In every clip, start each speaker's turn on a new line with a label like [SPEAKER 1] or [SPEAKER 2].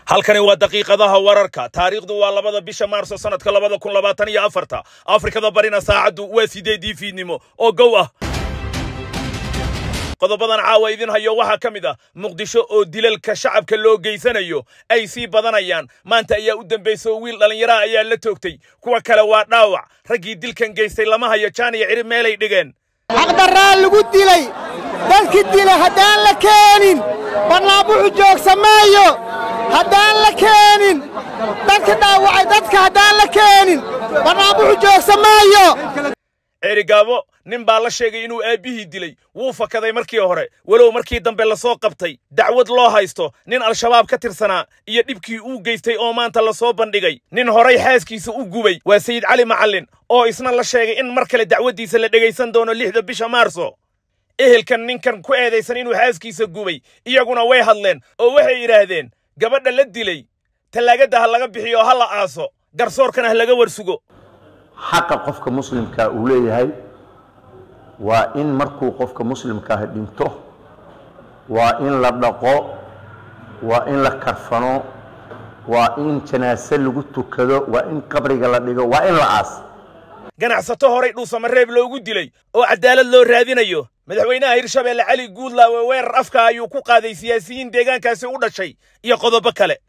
[SPEAKER 1] halkani waa daqiiqadaha wararka taariikhdu waa labada bisha maarso sannadka labada kun labaatan iyo afarta afrikada barina saacaddu waa sideedii fiidnimo oo gow ah qodobadan caawa idin hayo waxaa ka mid ah muqdisho oo dilalka shacabka loo geysanayo ay sii badanayaan maanta ayaa u dambaysa oo wiil dhallinyaraha ayaa la toogtay kuwa kale waa dhaawac raggii dilkan geystay lama hayo jaan iyo cirib meelay dhigeen
[SPEAKER 2] xaqdarraa lagu dilay dadki dila haddaan la keenin barnaabuxu joogsa maayo haddaan la keenin dadka dhaawacay dadka haddaan la keenin barnaabuxu joogsa maayo
[SPEAKER 1] ceerigaabo nin baa la sheegay inuu aabbihii dilay wuu fakaday markii hore walow markii dambe lasoo qabtay dacwad loo haysto nin al-shabaab ka tirsanaa iyo dhibkii uu geystay oo maanta lasoo bandhigay nin horay xaaskiisa u gubay waa sayid cali macallin oo isna la sheegay in mar kale dacwaddiisa la dhegaysan doono lixda bisha maarso ehelkan ninkan ku eedaysan inuu xaaskiisa gubay iyaguna way hadleen oo waxay yidhaahdeen gabadha la dilay tallaagadda ha laga bixiyo ha la aaso garsoorkana ha laga warsugo
[SPEAKER 3] xaqa qofka muslimka uu leeyahay waa in markuu qofka muslimkaahi dhinto waa in la dhaqo waa in la karfano waa in janaase lagu tukado waa in qabriga la dhigo waa in la aas
[SPEAKER 1] ganacsato horay dhuusamareeb loogu dilay oo caddaalad loo raadinayo madaxweynaha hirshabeelle cali guudlaawe weerar afka ayuu ku qaaday siyaasiyiin deegaankaasi u dhashay iyo qodobo kale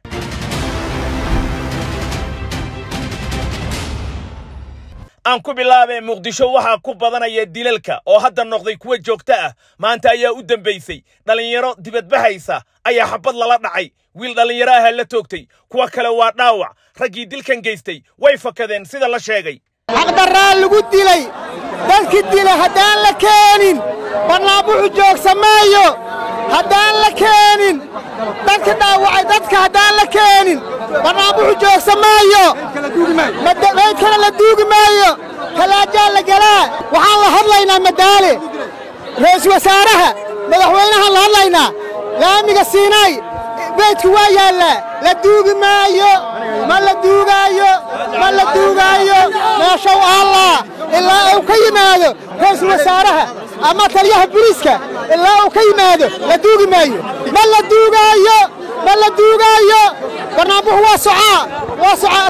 [SPEAKER 1] aan ku bilaabee muqdisho waxaa ku badanaya dilalka oo hadda noqday kuwa joogto ah maanta ayaa u dambaysay dhallinyaro dibadbahaysa ayaa xabad lala dhacay wiil dhallinyaro aha la toogtay kuwa kale waa dhaawac raggii dilkan geystay way fakadeen sida la sheegay
[SPEAKER 2] xaqdarraa lagu dilay dadki dila haddaan la keenin barnaabuxu joogsa maayo haddaan la keenin dadka dhaawacay dadka haddaan la keenin barnaabuxu joogsa maayo maydkana la duugi maayo talaajaa la galaa waxaan la hadlaynaa madaale ra'iisul wasaaraha madaxweynahaan la hadlaynaa laamiga siinaay beydku waa yaallaa la duugi maayo ma la duugaayo ma la duugaayo meeshow allah ilaa uu ka yimaado ra'iisul wasaaraha ama taliyaha boliiska ilaa uu ka yimaado la duugi maayo ma la duugaayo ma la duugaayo barnaambuxu waa socaa waa socaa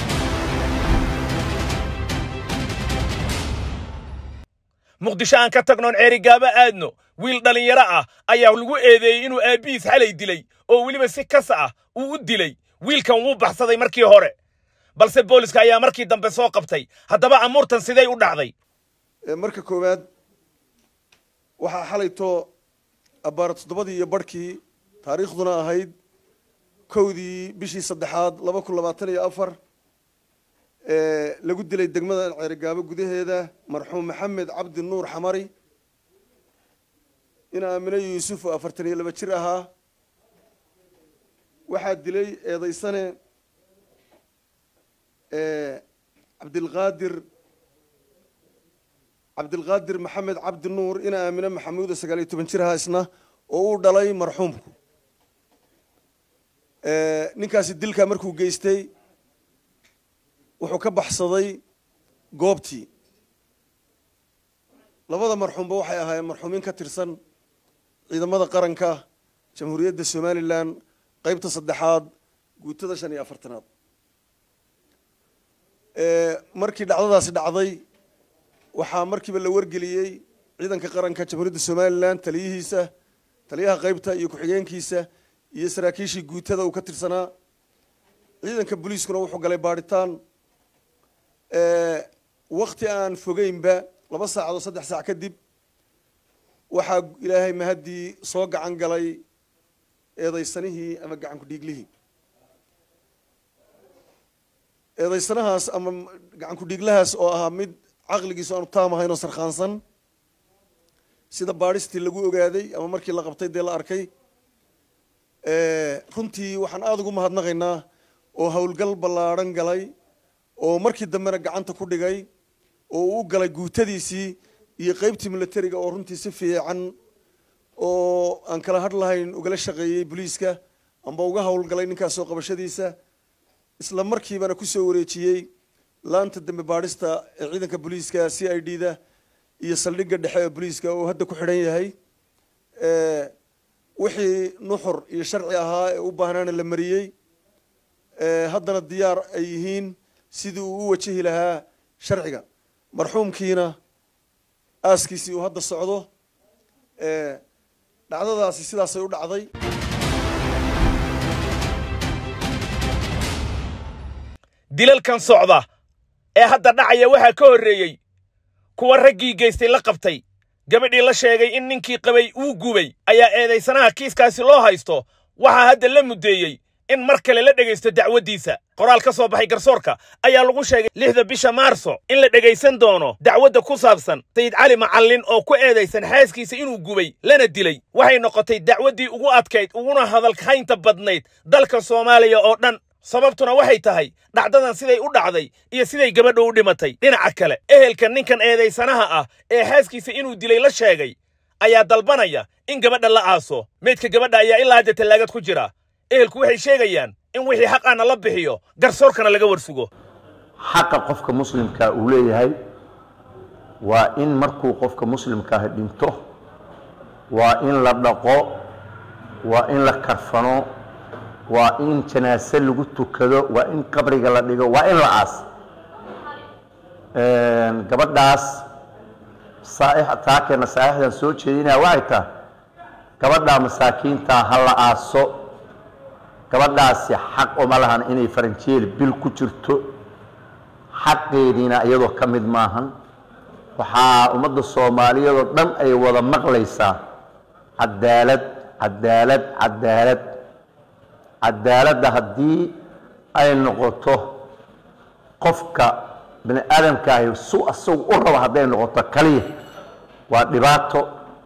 [SPEAKER 1] muqdisho aan ka tagnoon ceerigaabo aadno wiil dhallinyaro ah ayaa lagu eedeeyey inuu aabbihiis xalay dilay oo weliba si kasa ah uu u dilay wiilkan wuu baxsaday markii hore balse booliska ayaa markii dambe soo qabtay haddaba amuurtan siday u dhacday
[SPEAKER 4] marka koowaad waxaa xalayto abbaara toddobadii iyo barhkii taariikhduna ahayd kowdii bishii saddexaad laba kun labaatan iyo afar lagu dilay degmada ceerigaabo gudaheeda marxuum maxamed cabdi nuur xamari in aamine yuusuf oo afartan iyo laba jir ahaa waxaa dilay eedaysane cabdilqaadir cabdilqaadir maxamed cabdi nuur in aamine maxamuuda sagaal iyo toban jir ahaa isna oo uu dhalay marxuumku ninkaasi dilkaa markuu geystay wuxuu ka baxsaday goobtii labada marxuumba waxay ahaayeen marxuumiin ka tirsan ciidamada qaranka jamhuuriyadda somalilan qaybta saddexaad guutada shan iyo afartanaad markii dhacdadaasi dhacday waxaa markiiba la wargeliyey ciidanka qaranka jamhuuriyadda somalilan taliyihiisa taliyaha qaybta iyo ku-xigeenkiisa iyo saraakiishii guutada uu ka tirsanaa ciidanka booliiskuna wuxuu galay baadhitaan wakti aan fogeynba laba saacadoo saddex saac kadib waxaa ilaahay mahaddii soo gacan galay eedaysanihii ama gacanku dhiiglihii eedaysanahaas ama gacanku dhiiglahaas oo ahaa mid caqligiisu aanu taam ahayn oo sarkhaansan sida baadhistii lagu ogaaday ama markii la qabtay dee la arkay runtii waxaan aada ugu mahadnaqaynaa oo howlgal ballaadhan galay oo markii dambena gacanta ku dhigay oo uu u galay guutadiisii iyo qaybtii milatariga oo runtii si fiican oo aan kala hadh lahayn ugala shaqeeyey boliiska amba uga howlgalay ninkaasoo qabashadiisa isla markiibana kusoo wareejiyey laanta dambe baadhista ee ciidanka booliiska c i d da iyo saldhigga dhexe ee booliiska oo hadda ku xidhan yahay wixii nuxur iyo sharci ahaa ee u baahnaana la mariyey haddana diyaar ay yihiin sidii uu u wajahi lahaa sharciga marxuumkiina aaskiisii uu hadda socdo dhacdadaasi sidaasay u dhacday
[SPEAKER 1] dilalkan socda ee hadda dhacaya waxaa ka horreeyey kuwa raggii geystay la qabtay gabadhii la sheegay in ninkii qabay uu gubay ayaa eedaysanaha kiiskaasi loo haysto waxaa hadda la muddeeyey in mar kale la dhegaysto dacwaddiisa qoraal ka soo baxay garsoorka ayaa lagu sheegay lixda bisha maarso in la dhegaysan doono dacwadda ku saabsan sayid cali macallin oo ku eedaysan xaaskiisa inuu gubay lana dilay waxay noqotay dacwaddii ugu adkayd uguna hadalhaynta badnayd dalka soomaaliya oo dhan sababtuna waxay tahay dhacdadan siday u dhacday iyo siday gabadha u dhimatay dhinaca kale ehelka ninkan eedaysanaha ah ee xaaskiisa inuu dilay la sheegay ayaa dalbanaya in gabadha la aaso meydka gabadha ayaa ilaa hadda tallaagad ku jira ehelku waxay sheegayaan in wixii xaqaana la bixiyo garsoorkana laga warsugo
[SPEAKER 3] xaqa qofka muslimka uu leeyahay waa in markuu qofka muslimkaahi dhinto waa in la dhaqo waa in la karfano waa in janaase lagu tukado waa in qabriga la dhigo waa in la aas gabadhaas taakeena saaixdan soo jeedinaya waxay tahay gabadhaa masaakiintaa ha la aaso gabadhaasi xaq uma lahan inay faranjeel bil ku jirto xaqeediina iyadoo ka mid maahan waxaa ummadda soomaaliyeedoo dhan ay wada maqlaysaa cadaalad cadaalad cadaalad cadaaladda haddii ay noqoto qofka bini aadamkaahi su asagu u rabo hadday noqoto kaliya waa dhibaato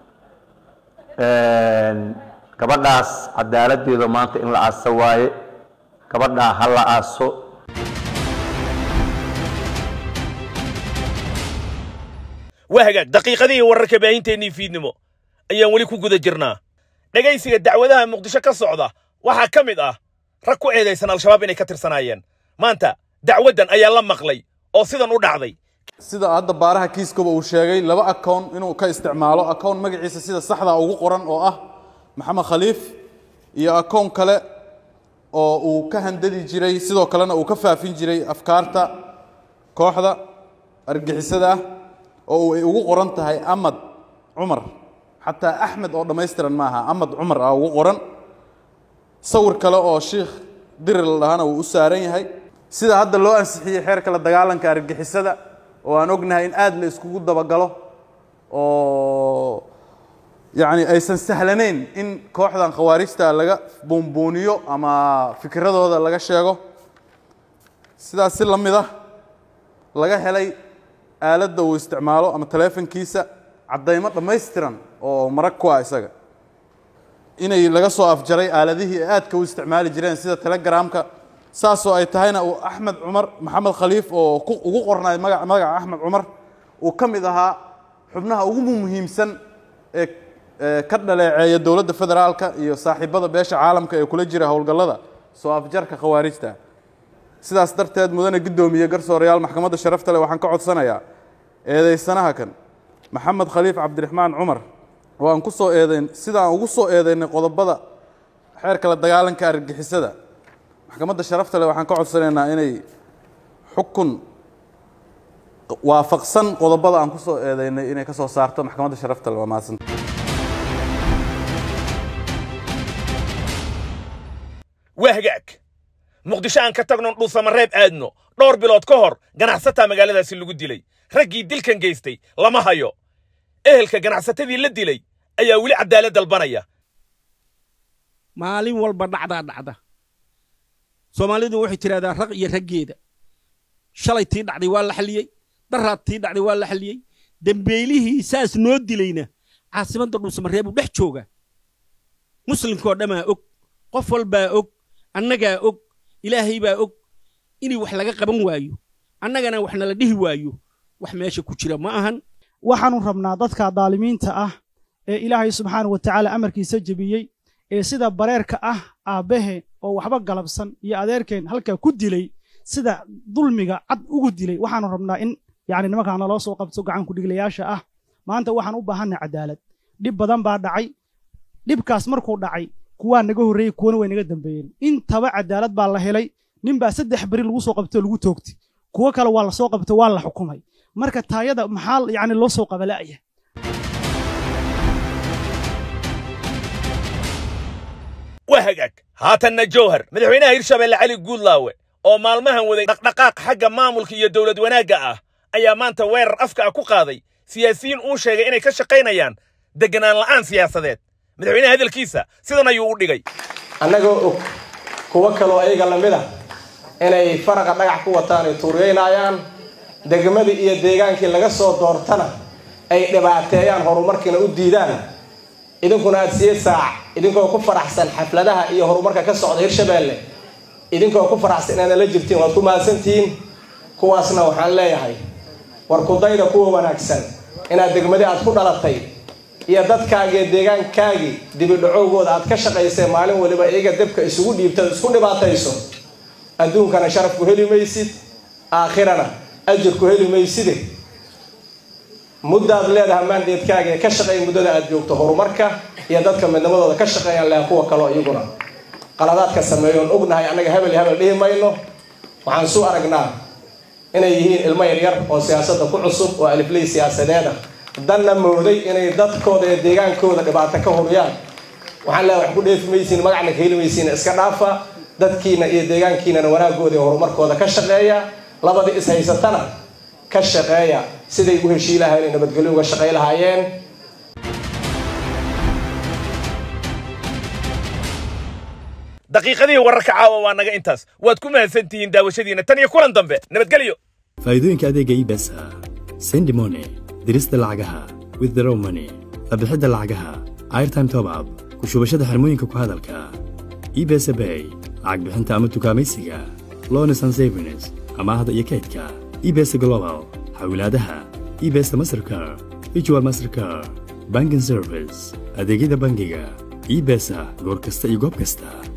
[SPEAKER 3] gabadhaas cadaaladdeeda maanta in la aaso waaye gabadhaa ha la aaso
[SPEAKER 1] waa hagaag daqiiqadihii wararka baahinteennii fiidnimo ayaan weli ku guda jirnaa dhegaysiga dacwadaha muqdisho ka socda waxaa ka mid ah rag ku eedaysan al-shabaab inay ka tirsanaayeen maanta dacwaddan ayaa la maqlay oo sidan u dhacday
[SPEAKER 5] sida hadda baaraha kiiskaba uu sheegay laba akown inuu ka isticmaalo akown magaciisa sida saxda ugu qoran oo ah maxamed khaliif iyo akown kale oo uu ka handadi jiray sidoo kalena uu ka faafin jiray afkaarta kooxda argixisada ah oo ay ugu qoran tahay amad cumar xataa axmed oo dhammaystiran maaha amad cumar ah ugu qoran sawir kale oo shiikh diri la dhahana uu u saaran yahay sida hadda loo ansixiyey xeerka la dagaalanka argixisada oo aan ognahay in aad la iskugu dabagalo oo yacni aysan sahlanayn in kooxdan khawaarijta laga buunbuuniyo ama fikradooda laga sheego sidaas si la mid ah laga helay aaladda uu isticmaalo ama taleefankiisa caddaymo dhammaystiran oo marag ku ah isaga inay laga soo afjaray aaladihii ay aadka u isticmaali jireen sida telegramka saasoo ay tahayna uu axmed cumar maxamed khaliif oo ugu qornay maga magaca axmed cumar uu ka mid ahaa xubnaha ugu muhiimsan ee ka dhaleeceeya dowladda federaalka iyo saaxiibada beesha caalamka ee kula jira howlgallada soo afjarka khawaarijta sidaas darteed mudane guddoomiye garsoorayaal maxkamadda sharafta leh waxaan ka codsanayaa eedaysanaha kan maxamed khaliif cabdiraxmaan cumar oo aan ku soo eedayn sida aan ugu soo eedaynay qodobada xeerka la dagaalanka argixisada maxkamadda sharafta leh waxaan ka codsanaynaa inay xukun waafaqsan qodobada aan ku soo eedaynay inay ka soo saarto maxkamadda sharafta leh waa mahadsanta
[SPEAKER 1] waa hagaag muqdisho aan ka tagnon dhuusamareeb aadno dhowr bilood ka hor ganacsataa magaaladaasi lagu dilay raggii dilkan geystay lama hayo ehelka ganacsatadii la dilay ayaa weli cadaalad dalbanaya
[SPEAKER 6] maalin walba dhacdaa dhacda soomaalidu waxay tidhahdaa raq iyo raggeeda shalay tii dhacday waa la xalliyey daraad tii dhacday waa la xalliyey dembeylihii saas noo dilayna caasimadda dhuusamareeb uu dhex jooga muslimkoo dhammaa og qof walbaa og annagaa og ilaahay baa og inay wax laga qaban waayo annagana wax nala dhihi waayo wax meesha ku jira ma ahan
[SPEAKER 7] waxaanu rabnaa dadka daalimiinta ah ee ilaahay subxaana wa tacaala amarkiisa jebiyey ee sida bareerka ah aabbahe oo waxba galabsan iyo adeerkeen halkaa ku dilay sida dulmiga cad ugu dilay waxaanu rabnaa in yacni nimankaa naloo soo qabto gacan kudhigilayaasha ah maanta waxaan u baahannahay cadaalad dhib badan baa dhacay dhibkaas markuu dhacay kuwaa naga horreeyey kuwana way naga dambeeyeen intaba cadaalad baa la helay nin baa saddex beri lagu soo qabtay oo lagu toogtay kuwo kale waa la soo qabtay waa la xukumay marka taayada maxaa yacni loo soo qabala'aya
[SPEAKER 1] waa hagaag haatanna jowhar madaxweynaha hirshabeelle cali guudlaawe oo maalmahan waday dhaqdhaqaaq xagga maamulka iyo dowlad wanaagga ah ayaa maanta weerar afka ah ku qaaday siyaasiyiin uu sheegay inay ka shaqaynayaan degganaan la'aan siyaasadeed madaxweynaha hadalkiisa sidan ayuu u dhigay
[SPEAKER 8] annagoo og kuwo kaloo ayaga lamid ah inay faraqa dhagax ku wataan ay tuuryeynayaan degmadii iyo deegaankii laga soo doortana ay dhibaateeyaan horumarkiina u diidaan idinkuna aada siye saac idinkoo ku faraxsan xafladaha iyo horumarka ka socda hirshabeelle idinkoo ku faraxsan inaana la jirtiin waad ku mahadsantihiin kuwaasna waxaan leeyahay war kudayda kuwa wanaagsan inaad degmadi aad ku dhalatay iyo dadkaagii deegaankaagii dibidhacowgooda aad ka shaqaysay maalin waliba iyaga debka isugu dhiibtad isku dhibaatayso adduunkana sharafku heli maysid aakhirana ajirku heli mayside muddaad leedahay maandeedkaaga ee ka shaqeeya muddada aad joogto horumarka iyo dadka midnimadooda ka shaqeeyaan leha kuwa kaleo iyaguna qaladaadka sameeyoon ognahay annaga hebel iyo hebel dhihi mayno waxaan suu aragnaa inay yihiin ilmo yaryar oo siyaasadda ku cusub oo alifley siyaasadeed ah danna mooday inay dadkooda iyo deegaankooda dhibaato ka huriyaan waxaan leehay wax ku dheefi maysiin magacna ka heli maysiin iska dhaafa dadkiina iyo deegaankiinana wanaagooda iyo horumarkooda ka shaqeeya labadii is haysatana ka shaqeeya siday u heshii lahayn nabadgelyo uga shaqay lahaayeen
[SPEAKER 1] daqiiqadihii wararka caawa waa naga intaas waad ku mahadsantihiin daawashadiina tan iyo kulan dambe nabadgelyo
[SPEAKER 9] faa'iidooyinka adeega ibesa sendi money dirista lacagaha withdraw money qabixidda lacagaha airtime top up ku shubashada xirmooyinka ku hadalka ibesa bay lacag bixinta ama tukaamaysiga lones and savings amaahda iyo kaydka ibesa global xawilaadaha ibesa mastercar ijwal mastercar banking service adeegyada bangiga ibesa goor kasta iyo goob kasta